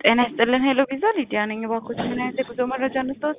ጤና ይስጥልን ሄሎ ቪዛ ሊዲያ ነኝ። እባክዎት ምን አይነት የጉዞ መረጃ እንስጥዎት?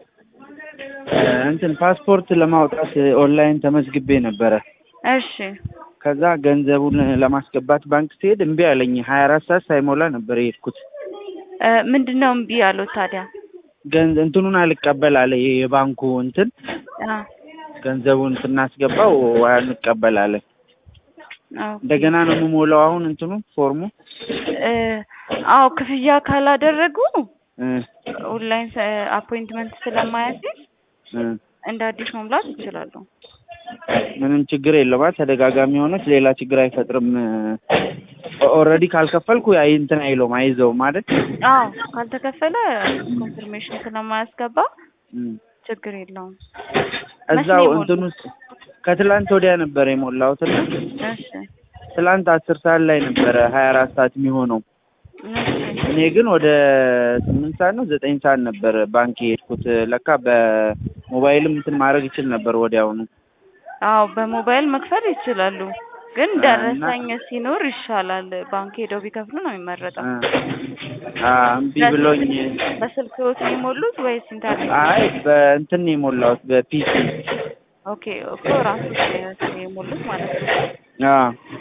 እንትን ፓስፖርት ለማውጣት ኦንላይን ተመዝግቤ ነበረ። እሺ ከዛ ገንዘቡን ለማስገባት ባንክ ሲሄድ እምቢ አለኝ። ሀያ አራት ሰዓት ሳይሞላ ነበር የሄድኩት። እ ምንድን ነው እምቢ ያሉት ታዲያ? ገንዘ እንትኑን አልቀበል አለ የባንኩ እንትን አ ገንዘቡን ስናስገባው አንቀበል አለ። ኦኬ። እንደገና ነው የምሞላው አሁን እንትኑ ፎርሙ እ አዎ ክፍያ ካላደረጉ እ ኦንላይን አፖይንትመንት ስለማያስይዝ እ እንደ አዲስ መሙላት ይችላሉ። ምንም ችግር የለውም። ተደጋጋሚ ሆነች ሌላ ችግር አይፈጥርም። ኦልሬዲ ካልከፈልኩ አይ እንትን አይለውም አይዘውም አይደል? አዎ ካልተከፈለ ኮንፊርሜሽን ስለማያስገባ እም። ችግር የለውም። እዛው መቼ ነው እንትን ውስጥ ከትላንት ወዲያ ነበር የሞላሁት እና እሺ ትላንት አስር ሰዓት ላይ ነበረ ሀያ አራት ሰዓት የሚሆነው። እሺ እኔ ግን ወደ ስምንት ሰዓት ነው ዘጠኝ ሰዓት ነበር ባንክ የሄድኩት። ለካ በሞባይልም እንትን ማድረግ ይችል ነበር ወዲያውኑ። አዎ በሞባይል መክፈል ይችላሉ፣ ግን እና- ደረሰኝ ሲኖር ይሻላል። ባንክ ሄደው ቢከፍሉ ነው የሚመረጠው። አ እምቢ ብሎኝ በስልክዎት ነው የሞሉት ወይስ ኢንተርኔት? አይ በእንትን ነው የሞላሁት በፒሲ ኦኬ እኮ ራሱ የሞሉት ማለት ነው። አ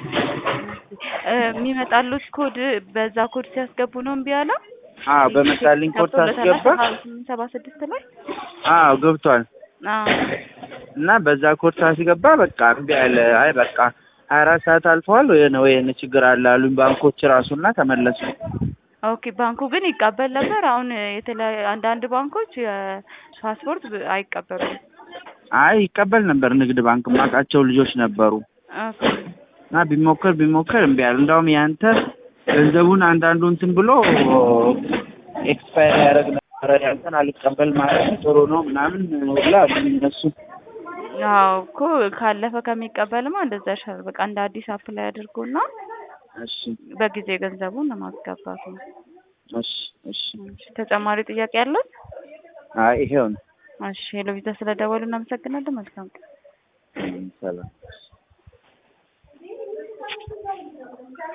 እ የሚመጣሉት ኮድ በዛ ኮድ ሲያስገቡ ነው እምቢ ያለ? አ በመጣልኝ ኮድ ሳስገባ ስምንት ሰባ ስድስት ላይ አዎ ገብቷል። አዎ እና በዛ ኮድ ሳስገባ በቃ እምቢ አለ። አይ በቃ ሀያ አራት ሰዓት አልፈዋል ወይ ነው ወይ ችግር አለ አሉኝ ባንኮች ራሱና ተመለሱ። ኦኬ ባንኩ ግን ይቀበል ነበር። አሁን የተለያዩ አንዳንድ ባንኮች የፓስፖርት ብ- አይቀበሉም። አይ ይቀበል ነበር ንግድ ባንክ የማውቃቸው ልጆች ነበሩ ኦኬ እና ቢሞከር ቢሞከር እምቢ አለ። እንዳውም ያንተ ገንዘቡን አንዳንዱ እንትን ብሎ ኤክስፓየር ያደረግ ነበረ ያንተን አልቀበል ማለት ጥሩ ነው ምናምን ሁላ አሉኝ እነሱ። አዎ እኮ ካለፈ ከሚቀበልማ እንደዛ ይሻላል። በቃ እንደ አዲስ አፕላይ አድርጎና እሺ በጊዜ ገንዘቡን ለማስገባት ነው። እሺ እሺ እሺ፣ ተጨማሪ ጥያቄ ያለው? አይ ይሄው ነው። እሺ ሄሎ ቪዛ ስለደወሉ እናመሰግናለን። መልካም ቀን። ሰላም